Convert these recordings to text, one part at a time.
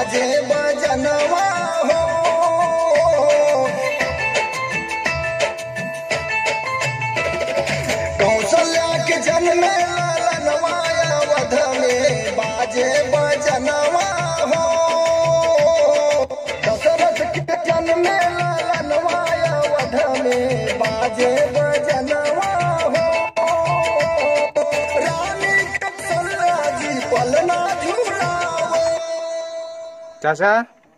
बाजे बजनवा हो कौशल्या के जन्म ललनवाया वध में बाजे बजनवा हो दशरथ के जन्म ललनवाया वध में बाजे बजनवा हो रानी कौशल्या जी पलना झूलावे चाचा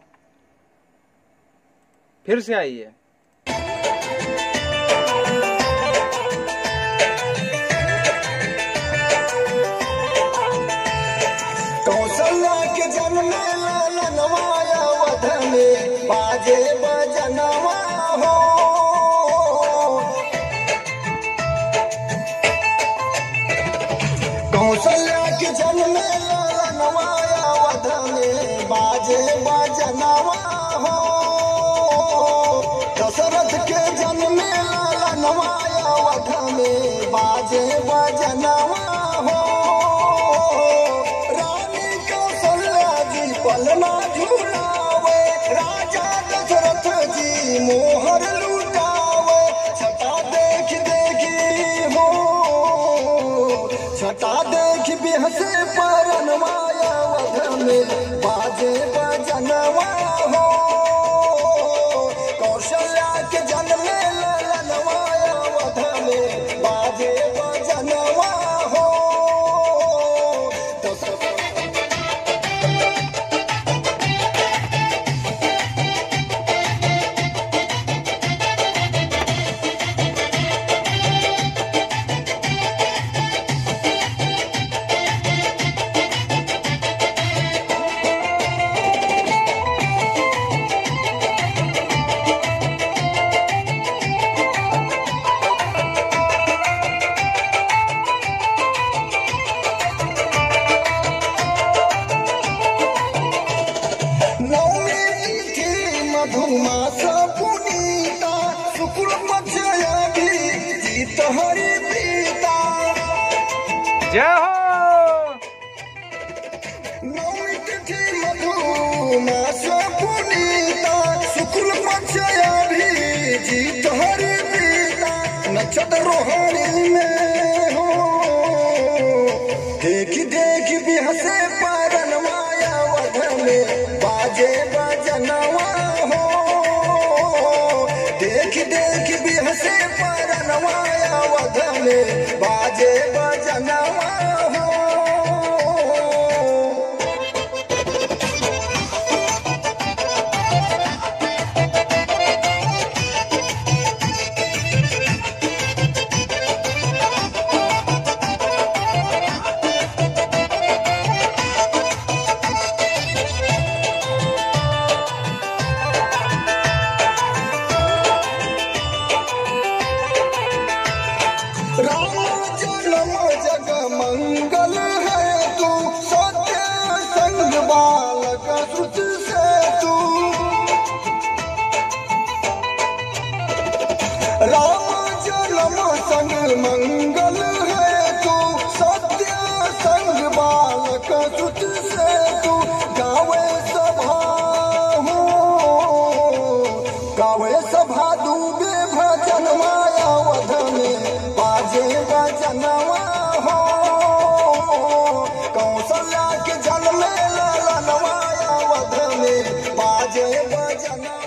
फिर से आइए कौशल्या के जन्म ललनवाया वध में बाजे बजनवा हो कौशल्या के जन्म ललनवाया वध में बाजे बजनवा हो दशरथ के जन्म ललनवाया वध में बाजे बजनवा हो रानी कौशल्या जी पलना झूलावे राजा दशरथ जी मोहर लुटावे छटा देख देखी हो छटा देख बिहसे परनवाया वध में बाजे बजनवा हो कौशल्या के जन्म ललनवाया वध में बाजे बजनवा हो दशरथ नवमी तिथि मधुमास पुनीता शुक्ल पक्षया भी जीत हरि प्रीता जय हो नवमी तिथि मधुमास पुनीता शुक्ल पक्षया भी जीत हरि प्रीता नक्षत्र रोहानी में हो देखी देखी बिहसे परन माया वध में बाजे बजनवा हो देखी देखी बिहसे परन माया वध में बाजे बजनवा हो राम जन्म जग मंगल है तू सत्य संग बालक सुत से तू राम जन्म संग मंगल है तू सत्य संग बालक सुत से तू गावे सभा हो गावे सभा डूबे भजन माया वध में बाजे बजनवा हो कौशल्या के जन्म ललनवाया वध में बाजे बजनवा